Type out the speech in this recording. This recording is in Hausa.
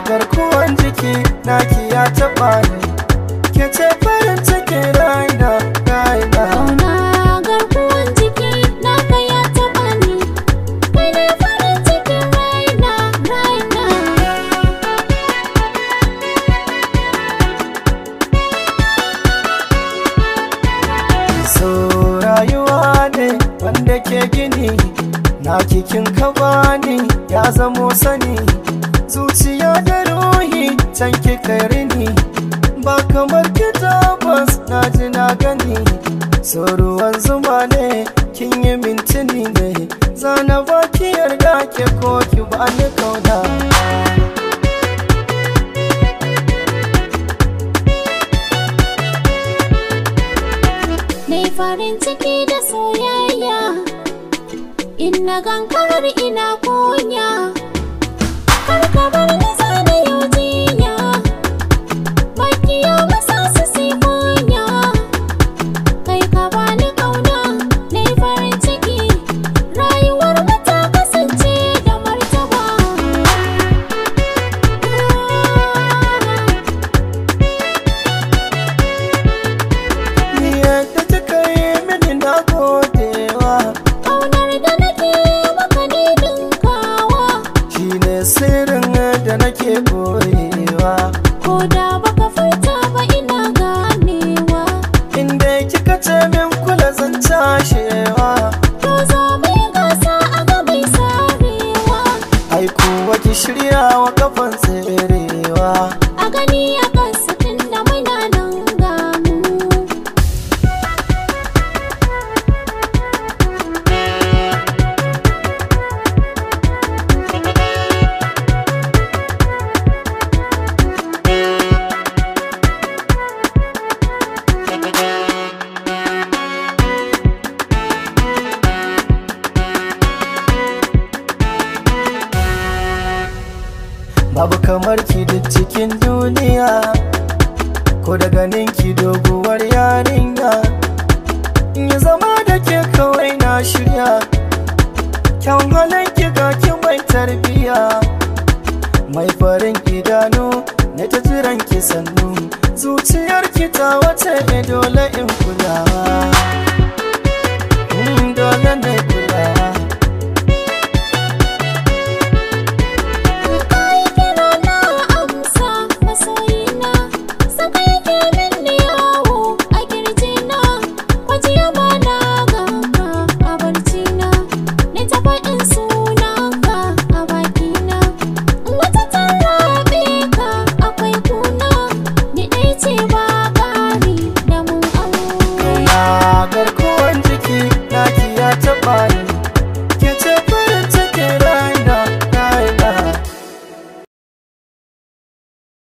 garkuwan jiki naki ya taɓa ni ke ce farin cikin raina raina Kauna garkuwan jiki naka ya taɓa ni Kai ne farin cikin raina raina so rayuwa ne wanda ke gini na kikin ka bani ya zamo sani zuciya da ruhi can kika rini ba kamar ki tabbas na ji na gani so ruwan zuma ne kin yi mintini ne zana ba ki yarda ke ko ki ba ni kauna Nai farin ciki da soyayya In na gankarar ina kunya Kar ka bar ni